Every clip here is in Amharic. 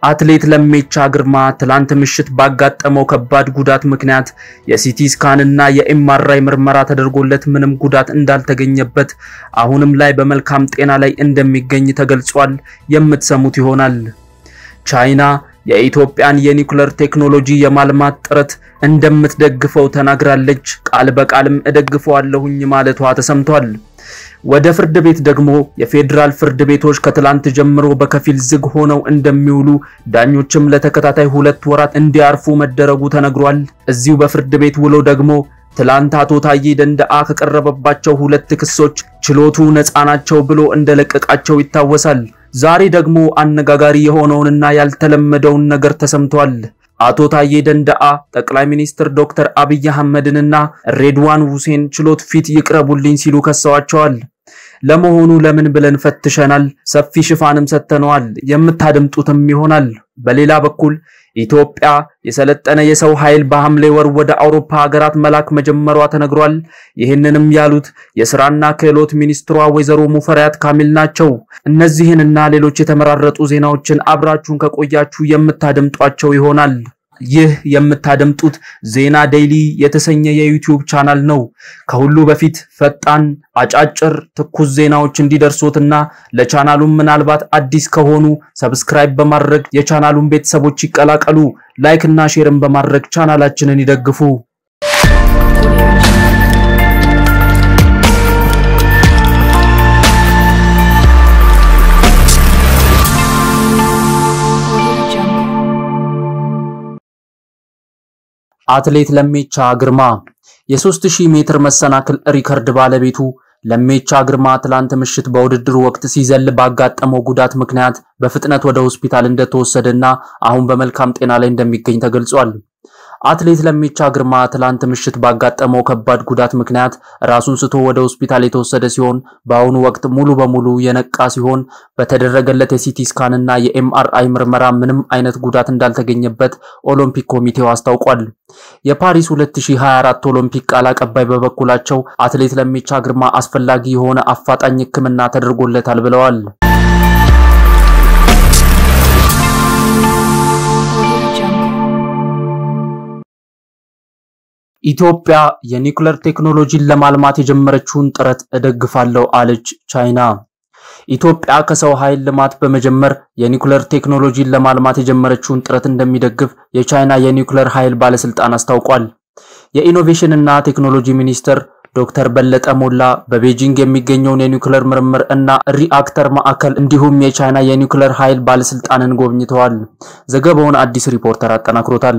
አትሌት ለሜቻ ግርማ ትላንት ምሽት ባጋጠመው ከባድ ጉዳት ምክንያት የሲቲ ስካን እና የኤምአርአይ ምርመራ ተደርጎለት ምንም ጉዳት እንዳልተገኘበት አሁንም ላይ በመልካም ጤና ላይ እንደሚገኝ ተገልጿል። የምትሰሙት ይሆናል። ቻይና የኢትዮጵያን የኒውክሌር ቴክኖሎጂ የማልማት ጥረት እንደምትደግፈው ተናግራለች። ቃል በቃልም እደግፈዋለሁኝ ማለቷ ተሰምቷል። ወደ ፍርድ ቤት ደግሞ የፌዴራል ፍርድ ቤቶች ከትላንት ጀምሮ በከፊል ዝግ ሆነው እንደሚውሉ ዳኞችም ለተከታታይ ሁለት ወራት እንዲያርፉ መደረጉ ተነግሯል። እዚሁ በፍርድ ቤት ውሎ ደግሞ ትላንት አቶ ታዬ ደንደአ ከቀረበባቸው ሁለት ክሶች ችሎቱ ነፃ ናቸው ብሎ እንደለቀቃቸው ይታወሳል። ዛሬ ደግሞ አነጋጋሪ የሆነውንና ያልተለመደውን ነገር ተሰምቷል። አቶ ታዬ ደንደአ ጠቅላይ ሚኒስትር ዶክተር አብይ አህመድንና ሬድዋን ሁሴን ችሎት ፊት ይቅረቡልኝ ሲሉ ከሰዋቸዋል። ለመሆኑ ለምን ብለን ፈትሸናል። ሰፊ ሽፋንም ሰጥተነዋል። የምታደምጡትም ይሆናል። በሌላ በኩል ኢትዮጵያ የሰለጠነ የሰው ኃይል በሐምሌ ወር ወደ አውሮፓ ሀገራት መላክ መጀመሯ ተነግሯል። ይህንንም ያሉት የስራና ክህሎት ሚኒስትሯ ወይዘሮ ሙፈሪያት ካሚል ናቸው። እነዚህንና ሌሎች የተመራረጡ ዜናዎችን አብራችሁን ከቆያችሁ የምታደምጧቸው ይሆናል። ይህ የምታደምጡት ዜና ዴይሊ የተሰኘ የዩቲዩብ ቻናል ነው። ከሁሉ በፊት ፈጣን፣ አጫጭር፣ ትኩስ ዜናዎች እንዲደርሶትና ለቻናሉም ምናልባት አዲስ ከሆኑ ሰብስክራይብ በማድረግ የቻናሉን ቤተሰቦች ይቀላቀሉ። ላይክ እና ሼርን በማድረግ ቻናላችንን ይደግፉ። አትሌት ለሜቻ ግርማ የ3000 ሜትር መሰናክል ሪከርድ ባለቤቱ ለሜቻ ግርማ ትላንት ምሽት በውድድሩ ወቅት ሲዘል ባጋጠመው ጉዳት ምክንያት በፍጥነት ወደ ሆስፒታል እንደተወሰደና አሁን በመልካም ጤና ላይ እንደሚገኝ ተገልጿል። አትሌት ለሜቻ ግርማ ትላንት ምሽት ባጋጠመው ከባድ ጉዳት ምክንያት ራሱን ስቶ ወደ ሆስፒታል የተወሰደ ሲሆን በአሁኑ ወቅት ሙሉ በሙሉ የነቃ ሲሆን በተደረገለት የሲቲ ስካን እና የኤምአርአይ ምርመራ ምንም አይነት ጉዳት እንዳልተገኘበት ኦሎምፒክ ኮሚቴው አስታውቋል። የፓሪስ 2024 ኦሎምፒክ ቃል አቀባይ በበኩላቸው አትሌት ለሜቻ ግርማ አስፈላጊ የሆነ አፋጣኝ ሕክምና ተደርጎለታል ብለዋል። ኢትዮጵያ የኒውክሌር ቴክኖሎጂን ለማልማት የጀመረችውን ጥረት እደግፋለሁ አለች ቻይና። ኢትዮጵያ ከሰው ኃይል ልማት በመጀመር የኒውክሌር ቴክኖሎጂን ለማልማት የጀመረችውን ጥረት እንደሚደግፍ የቻይና የኒውክሌር ኃይል ባለስልጣን አስታውቋል። የኢኖቬሽን እና ቴክኖሎጂ ሚኒስትር ዶክተር በለጠ ሞላ በቤጂንግ የሚገኘውን የኒውክሌር ምርምር እና ሪአክተር ማዕከል እንዲሁም የቻይና የኒውክሌር ኃይል ባለስልጣንን ጎብኝተዋል። ዘገባውን አዲስ ሪፖርተር አጠናክሮታል።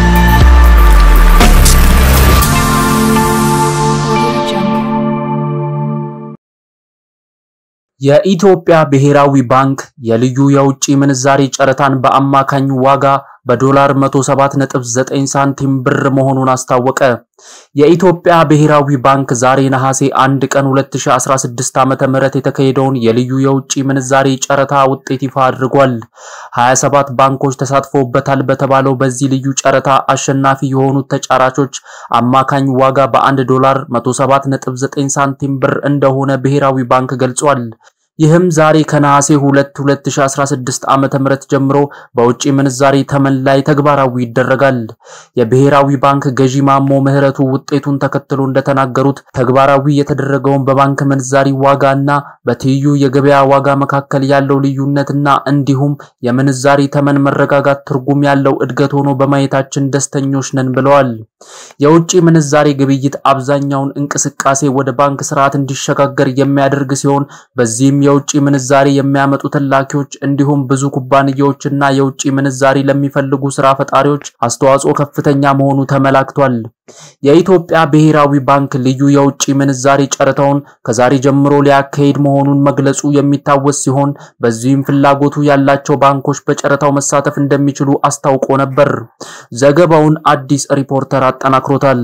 የኢትዮጵያ ብሔራዊ ባንክ የልዩ የውጭ ምንዛሬ ጨረታን በአማካኝ ዋጋ በዶላር 107.9 ሳንቲም ብር መሆኑን አስታወቀ። የኢትዮጵያ ብሔራዊ ባንክ ዛሬ ነሐሴ 1 ቀን 2016 ዓ.ም የተካሄደውን የልዩ የውጭ ምንዛሬ ጨረታ ውጤት ይፋ አድርጓል። 27 ባንኮች ተሳትፎበታል በተባለው በዚህ ልዩ ጨረታ አሸናፊ የሆኑት ተጫራቾች አማካኝ ዋጋ በ1 ዶላር 107.9 ሳንቲም ብር እንደሆነ ብሔራዊ ባንክ ገልጿል። ይህም ዛሬ ከነሐሴ 2 2016 ዓ.ም ጀምሮ በውጭ ምንዛሬ ተመን ላይ ተግባራዊ ይደረጋል። የብሔራዊ ባንክ ገዢ ማሞ ምህረቱ ውጤቱን ተከትሎ እንደተናገሩት ተግባራዊ የተደረገውን በባንክ ምንዛሪ ዋጋና በትይዩ የገበያ ዋጋ መካከል ያለው ልዩነትና እንዲሁም የምንዛሪ ተመን መረጋጋት ትርጉም ያለው እድገት ሆኖ በማየታችን ደስተኞች ነን ብለዋል። የውጭ ምንዛሬ ግብይት አብዛኛውን እንቅስቃሴ ወደ ባንክ ስርዓት እንዲሸጋገር የሚያደርግ ሲሆን በዚህም የውጭ ምንዛሪ የሚያመጡ ላኪዎች እንዲሁም ብዙ ኩባንያዎችና የውጭ ምንዛሪ ለሚፈልጉ ስራ ፈጣሪዎች አስተዋጽኦ ከፍተኛ መሆኑ ተመላክቷል። የኢትዮጵያ ብሔራዊ ባንክ ልዩ የውጭ ምንዛሪ ጨረታውን ከዛሬ ጀምሮ ሊያካሂድ መሆኑን መግለጹ የሚታወስ ሲሆን በዚህም ፍላጎቱ ያላቸው ባንኮች በጨረታው መሳተፍ እንደሚችሉ አስታውቆ ነበር። ዘገባውን አዲስ ሪፖርተር አጠናክሮታል።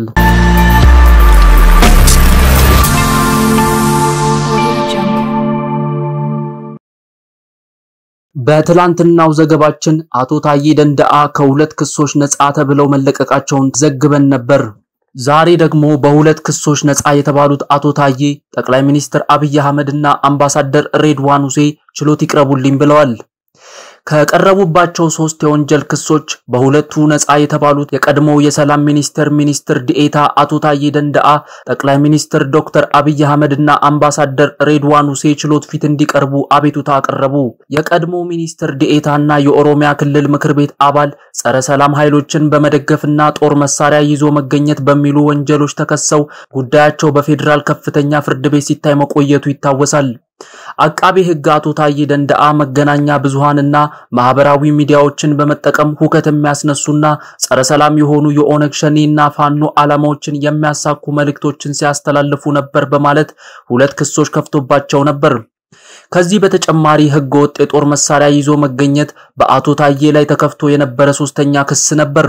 በትላንትናው ዘገባችን አቶ ታዬ ደንደአ ከሁለት ክሶች ነፃ ተብለው መለቀቃቸውን ዘግበን ነበር። ዛሬ ደግሞ በሁለት ክሶች ነፃ የተባሉት አቶ ታዬ ጠቅላይ ሚኒስትር አብይ አህመድ እና አምባሳደር ሬድዋን ሁሴ ችሎት ይቅረቡልኝ ብለዋል። ከቀረቡባቸው ሶስት የወንጀል ክሶች በሁለቱ ነፃ የተባሉት የቀድሞው የሰላም ሚኒስቴር ሚኒስትር ዲኤታ አቶ ታዬ ደንደአ፣ ጠቅላይ ሚኒስትር ዶክተር አብይ አህመድ እና አምባሳደር ሬድዋን ሁሴ ችሎት ፊት እንዲቀርቡ አቤቱታ አቀረቡ። የቀድሞ ሚኒስትር ዲኤታ እና የኦሮሚያ ክልል ምክር ቤት አባል ጸረ ሰላም ኃይሎችን በመደገፍና ጦር መሳሪያ ይዞ መገኘት በሚሉ ወንጀሎች ተከሰው ጉዳያቸው በፌዴራል ከፍተኛ ፍርድ ቤት ሲታይ መቆየቱ ይታወሳል። አቃቤ ሕግ አቶ ታዬ ደንደአ መገናኛ ብዙሃንና ማህበራዊ ሚዲያዎችን በመጠቀም ሁከት የሚያስነሱና ጸረ ሰላም የሆኑ የኦነግ ሸኔና ፋኖ ዓላማዎችን የሚያሳኩ መልእክቶችን ሲያስተላልፉ ነበር በማለት ሁለት ክሶች ከፍቶባቸው ነበር። ከዚህ በተጨማሪ ሕገ ወጥ የጦር መሳሪያ ይዞ መገኘት በአቶ ታዬ ላይ ተከፍቶ የነበረ ሶስተኛ ክስ ነበር።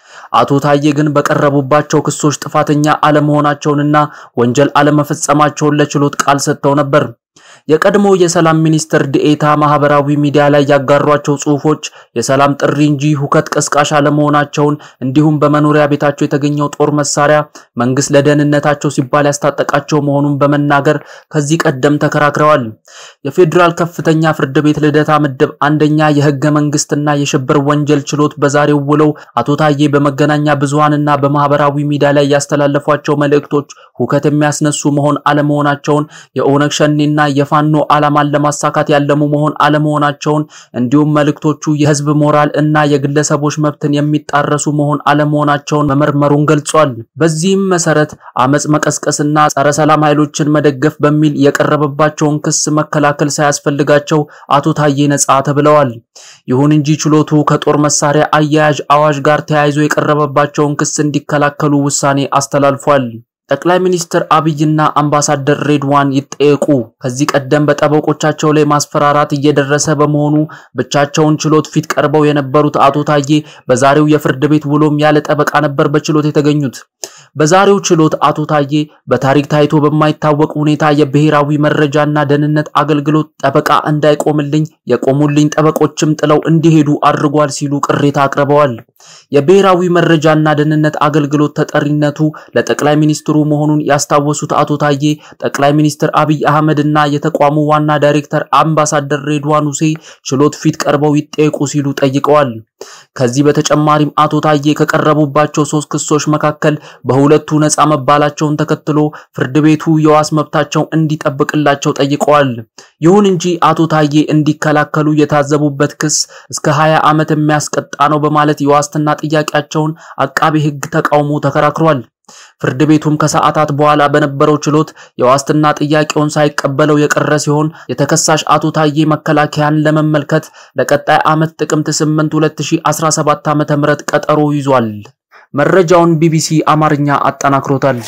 አቶ ታዬ ግን በቀረቡባቸው ክሶች ጥፋተኛ አለመሆናቸውንና ወንጀል አለመፈጸማቸውን ለችሎት ቃል ሰጥተው ነበር። የቀድሞ የሰላም ሚኒስትር ዲኤታ ማህበራዊ ሚዲያ ላይ ያጋሯቸው ጽሁፎች የሰላም ጥሪ እንጂ ሁከት ቀስቃሽ አለመሆናቸውን እንዲሁም በመኖሪያ ቤታቸው የተገኘው ጦር መሳሪያ መንግስት ለደህንነታቸው ሲባል ያስታጠቃቸው መሆኑን በመናገር ከዚህ ቀደም ተከራክረዋል። የፌዴራል ከፍተኛ ፍርድ ቤት ልደታ ምድብ አንደኛ የህገ መንግስትና የሽብር ወንጀል ችሎት በዛሬው ውለው አቶ ታዬ በመገናኛ ብዙሃንና በማህበራዊ ሚዲያ ላይ ያስተላለፏቸው መልእክቶች ሁከት የሚያስነሱ መሆን አለመሆናቸውን የኦነግ ሸኔና የፋኖ ዓላማን ለማሳካት ያለሙ መሆን አለመሆናቸውን እንዲሁም መልእክቶቹ የህዝብ ሞራል እና የግለሰቦች መብትን የሚጣረሱ መሆን አለመሆናቸውን መመርመሩን ገልጿል። በዚህም መሰረት አመጽ መቀስቀስና ጸረ ሰላም ኃይሎችን መደገፍ በሚል የቀረበባቸውን ክስ መከላከል ሳያስፈልጋቸው አቶ ታዬ ነጻ ተብለዋል። ይሁን እንጂ ችሎቱ ከጦር መሳሪያ አያያዥ አዋጅ ጋር ተያይዞ የቀረበባቸውን ክስ እንዲከላከሉ ውሳኔ አስተላልፏል። ጠቅላይ ሚኒስትር አብይና አምባሳደር ሬድዋን ይጠየቁ። ከዚህ ቀደም በጠበቆቻቸው ላይ ማስፈራራት እየደረሰ በመሆኑ ብቻቸውን ችሎት ፊት ቀርበው የነበሩት አቶ ታዬ በዛሬው የፍርድ ቤት ውሎም ያለ ጠበቃ ነበር በችሎት የተገኙት። በዛሬው ችሎት አቶ ታዬ በታሪክ ታይቶ በማይታወቅ ሁኔታ የብሔራዊ መረጃና ደህንነት አገልግሎት ጠበቃ እንዳይቆምልኝ የቆሙልኝ ጠበቆችም ጥለው እንዲሄዱ አድርጓል ሲሉ ቅሬታ አቅርበዋል። የብሔራዊ መረጃና ደህንነት አገልግሎት ተጠሪነቱ ለጠቅላይ ሚኒስትሩ መሆኑን ያስታወሱት አቶ ታዬ ጠቅላይ ሚኒስትር አብይ አህመድ እና የተቋሙ ዋና ዳይሬክተር አምባሳደር ሬድዋን ሁሴ ችሎት ፊት ቀርበው ይጠየቁ ሲሉ ጠይቀዋል። ከዚህ በተጨማሪም አቶ ታዬ ከቀረቡባቸው ሶስት ክሶች መካከል በሁለቱ ነፃ መባላቸውን ተከትሎ ፍርድ ቤቱ የዋስ መብታቸው እንዲጠብቅላቸው ጠይቀዋል። ይሁን እንጂ አቶ ታዬ እንዲከላከሉ የታዘቡበት ክስ እስከ 20 ዓመት የሚያስቀጣ ነው በማለት የዋስትና ጥያቄያቸውን አቃቤ ሕግ ተቃውሞ ተከራክሯል። ፍርድ ቤቱም ከሰዓታት በኋላ በነበረው ችሎት የዋስትና ጥያቄውን ሳይቀበለው የቀረ ሲሆን የተከሳሽ አቶ ታዬ መከላከያን ለመመልከት ለቀጣይ ዓመት ጥቅምት 8 2017 ዓ.ም ቀጠሮ ይዟል። መረጃውን ቢቢሲ አማርኛ አጠናክሮታል።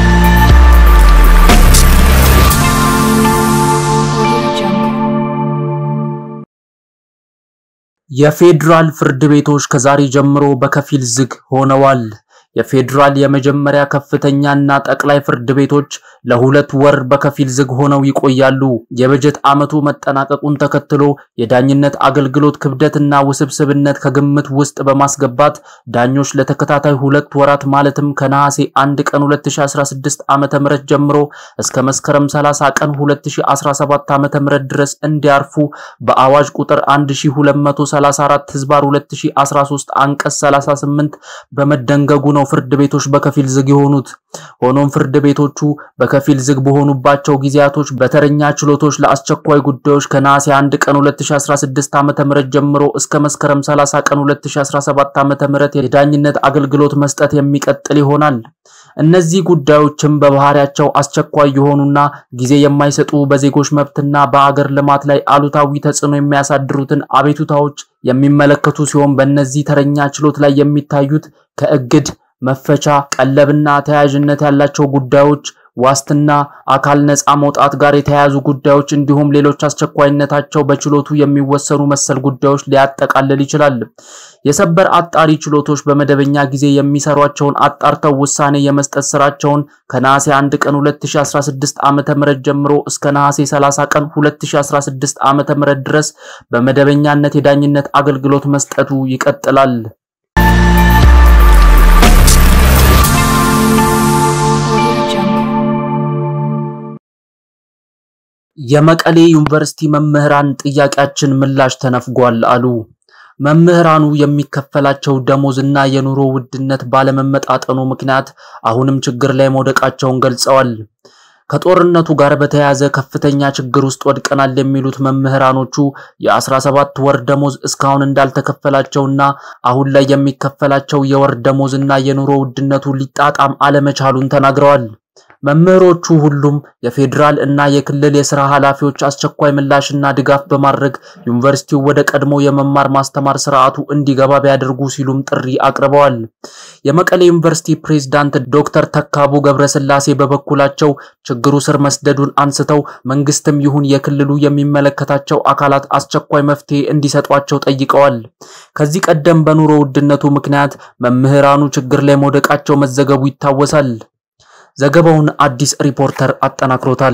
የፌዴራል ፍርድ ቤቶች ከዛሬ ጀምሮ በከፊል ዝግ ሆነዋል። የፌዴራል የመጀመሪያ ከፍተኛና ጠቅላይ ፍርድ ቤቶች ለሁለት ወር በከፊል ዝግ ሆነው ይቆያሉ። የበጀት ዓመቱ መጠናቀቁን ተከትሎ የዳኝነት አገልግሎት ክብደትና ውስብስብነት ከግምት ውስጥ በማስገባት ዳኞች ለተከታታይ ሁለት ወራት ማለትም ከነሐሴ 1 ቀን 2016 ዓ.ም ጀምሮ እስከ መስከረም 30 ቀን 2017 ዓ.ም ድረስ እንዲያርፉ በአዋጅ ቁጥር 1234 ህዝባር 2013 አንቀጽ 38 በመደንገጉ ነው ፍርድ ቤቶች በከፊል ዝግ የሆኑት። ሆኖም ፍርድ ቤቶቹ በከፊል ዝግ በሆኑባቸው ጊዜያቶች በተረኛ ችሎቶች ለአስቸኳይ ጉዳዮች ከነሐሴ 1 ቀን 2016 ዓ.ም ጀምሮ እስከ መስከረም 30 ቀን 2017 ዓ.ም የዳኝነት አገልግሎት መስጠት የሚቀጥል ይሆናል። እነዚህ ጉዳዮችም በባህሪያቸው አስቸኳይ የሆኑና ጊዜ የማይሰጡ በዜጎች መብትና በአገር ልማት ላይ አሉታዊ ተጽዕኖ የሚያሳድሩትን አቤቱታዎች የሚመለከቱ ሲሆን በእነዚህ ተረኛ ችሎት ላይ የሚታዩት ከእግድ መፈቻ፣ ቀለብና ተያያዥነት ያላቸው ጉዳዮች፣ ዋስትና፣ አካል ነፃ መውጣት ጋር የተያያዙ ጉዳዮች እንዲሁም ሌሎች አስቸኳይነታቸው በችሎቱ የሚወሰኑ መሰል ጉዳዮች ሊያጠቃልል ይችላል። የሰበር አጣሪ ችሎቶች በመደበኛ ጊዜ የሚሰሯቸውን አጣርተው ውሳኔ የመስጠት ስራቸውን ከነሐሴ 1 ቀን 2016 ዓ.ም ጀምሮ እስከ ነሐሴ 30 ቀን 2016 ዓ.ም ድረስ በመደበኛነት የዳኝነት አገልግሎት መስጠቱ ይቀጥላል። የመቀሌ ዩኒቨርሲቲ መምህራን ጥያቄያችን ምላሽ ተነፍጓል አሉ። መምህራኑ የሚከፈላቸው ደሞዝና የኑሮ ውድነት ባለመመጣጠኑ ምክንያት አሁንም ችግር ላይ መውደቃቸውን ገልጸዋል። ከጦርነቱ ጋር በተያያዘ ከፍተኛ ችግር ውስጥ ወድቀናል የሚሉት መምህራኖቹ የ17 ወር ደሞዝ እስካሁን እንዳልተከፈላቸውና አሁን ላይ የሚከፈላቸው የወር ደሞዝና የኑሮ ውድነቱ ሊጣጣም አለመቻሉን ተናግረዋል። መምህሮቹ ሁሉም የፌዴራል እና የክልል የስራ ኃላፊዎች አስቸኳይ ምላሽና ድጋፍ በማድረግ ዩኒቨርሲቲው ወደ ቀድሞ የመማር ማስተማር ስርዓቱ እንዲገባ ቢያደርጉ ሲሉም ጥሪ አቅርበዋል። የመቀሌ ዩኒቨርሲቲ ፕሬዝዳንት ዶክተር ተካቡ ገብረስላሴ በበኩላቸው ችግሩ ስር መስደዱን አንስተው መንግስትም ይሁን የክልሉ የሚመለከታቸው አካላት አስቸኳይ መፍትሄ እንዲሰጧቸው ጠይቀዋል። ከዚህ ቀደም በኑሮ ውድነቱ ምክንያት መምህራኑ ችግር ላይ መውደቃቸው መዘገቡ ይታወሳል። ዘገባውን አዲስ ሪፖርተር አጠናክሮታል።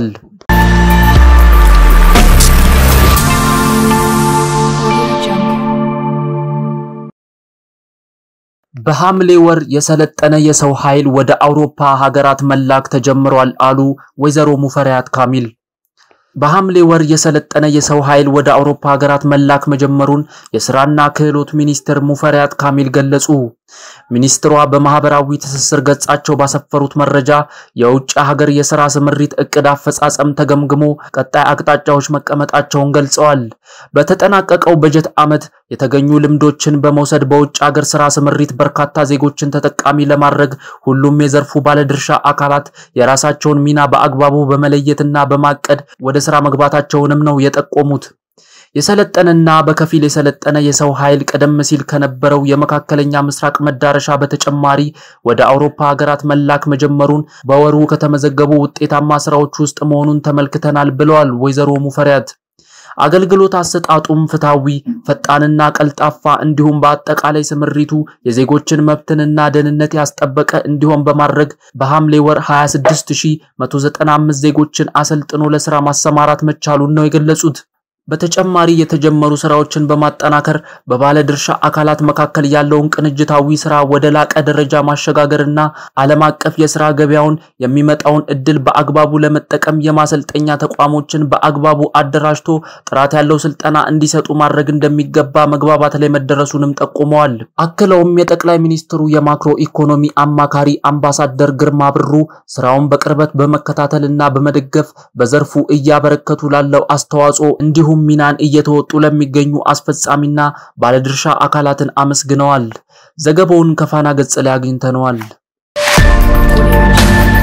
በሐምሌ ወር የሰለጠነ የሰው ኃይል ወደ አውሮፓ ሀገራት መላክ ተጀምሯል አሉ ወይዘሮ ሙፈሪያት ካሚል። በሐምሌ ወር የሰለጠነ የሰው ኃይል ወደ አውሮፓ ሀገራት መላክ መጀመሩን የስራና ክህሎት ሚኒስትር ሙፈሪያት ካሚል ገለጹ። ሚኒስትሯ በማህበራዊ ትስስር ገጻቸው ባሰፈሩት መረጃ የውጭ ሀገር የስራ ስምሪት እቅድ አፈጻጸም ተገምግሞ ቀጣይ አቅጣጫዎች መቀመጣቸውን ገልጸዋል። በተጠናቀቀው በጀት ዓመት የተገኙ ልምዶችን በመውሰድ በውጭ ሀገር ስራ ስምሪት በርካታ ዜጎችን ተጠቃሚ ለማድረግ ሁሉም የዘርፉ ባለድርሻ አካላት የራሳቸውን ሚና በአግባቡ በመለየትና በማቀድ ወደ ስራ መግባታቸውንም ነው የጠቆሙት። የሰለጠነና በከፊል የሰለጠነ የሰው ኃይል ቀደም ሲል ከነበረው የመካከለኛ ምስራቅ መዳረሻ በተጨማሪ ወደ አውሮፓ ሀገራት መላክ መጀመሩን በወሩ ከተመዘገቡ ውጤታማ ስራዎች ውስጥ መሆኑን ተመልክተናል ብለዋል ወይዘሮ ሙፈሪያት። አገልግሎት አሰጣጡም ፍትሃዊ፣ ፈጣንና ቀልጣፋ እንዲሁም በአጠቃላይ ስምሪቱ የዜጎችን መብትንና ደህንነት ያስጠበቀ እንዲሆን በማድረግ በሐምሌ ወር 26195 ዜጎችን አሰልጥኖ ለስራ ማሰማራት መቻሉን ነው የገለጹት። በተጨማሪ የተጀመሩ ስራዎችን በማጠናከር በባለድርሻ አካላት መካከል ያለውን ቅንጅታዊ ስራ ወደ ላቀ ደረጃ ማሸጋገርና ዓለም አቀፍ የስራ ገበያውን የሚመጣውን እድል በአግባቡ ለመጠቀም የማሰልጠኛ ተቋሞችን በአግባቡ አደራጅቶ ጥራት ያለው ስልጠና እንዲሰጡ ማድረግ እንደሚገባ መግባባት ላይ መደረሱንም ጠቁመዋል። አክለውም የጠቅላይ ሚኒስትሩ የማክሮ ኢኮኖሚ አማካሪ አምባሳደር ግርማ ብሩ ስራውን በቅርበት በመከታተልና በመደገፍ በዘርፉ እያበረከቱ ላለው አስተዋጽኦ እንዲሁም ሚናን እየተወጡ ለሚገኙ አስፈጻሚና ባለድርሻ አካላትን አመስግነዋል። ዘገባውን ከፋና ገጽ ላይ አግኝተነዋል።